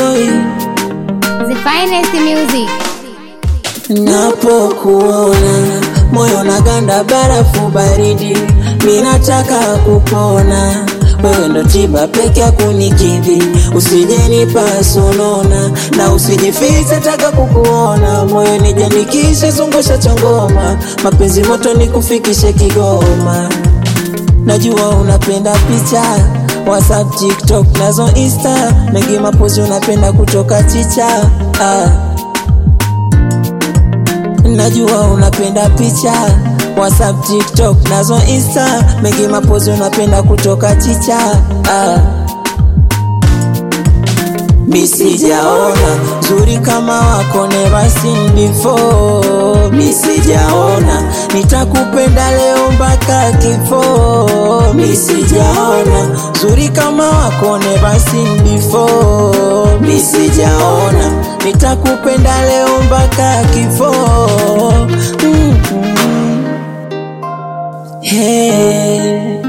boy The finest music. Napokuona moyo na ganda barafu baridi, minataka kupona. Wewe ndo tiba peke ya kunikidhi, usijenipa sonona na usijifiche, taka kukuona moyo nijanikishe, zungusha chongoma, mapenzi moto nikufikishe Kigoma. Najua unapenda picha WhatsApp, TikTok nazo Insta, mengi mapozi unapenda kutoka chicha ah. Najua unapenda picha WhatsApp, TikTok nazo Insta, mengi mapozi unapenda kutoka chicha ah. Mi sijaona zuri kama wako never seen before. Mi sijaona nitakupenda leo mpaka kifo. Mi sijaona zuri kama wako never seen before. Mi sijaona nitakupenda leo mpaka kifo. Mm-mm. Hey.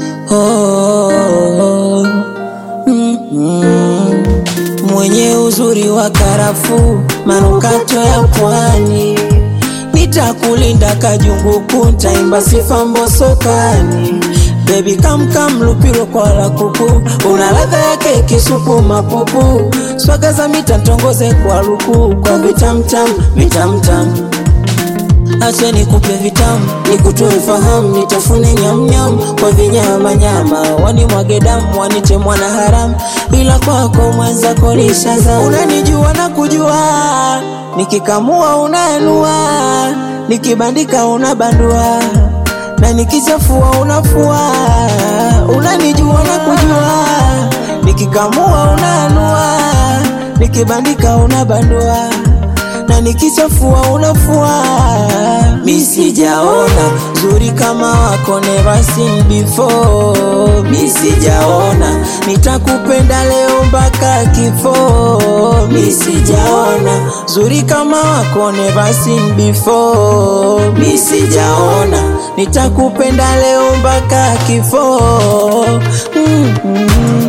Oh. Mm-mm. Mwenye uzuri wa karafuu, manukato ya pwani, nitakulinda kajungu kuntaimba sifa mbosokani. Baby kam kam lupiro kwa la kuku, una ladha yake kisupu mapupu, swaga za mita ntongoze kwa luku, kwa vitamtam vitamtam Acha nikupe vitamu, nikutoe fahamu, nitafune nyamnyam kwa vinyama nyama, wanimwage damu, wanite mwana haramu, ila kwako mwenzako nishaza. Unanijua na kujua, nikikamua unaanua, nikibandika unabandua, na nikichafua unafua. Unanijua na kujua, nikikamua unaanua, nikibandika unabandua na nikichafua unafua. Mi sijaona zuri kama wako never seen before. Mi sijaona nitakupenda leo mpaka kifo. Mi sijaona zuri kama wako never seen before. Mi sijaona nitakupenda leo mpaka kifo. Mm-hmm.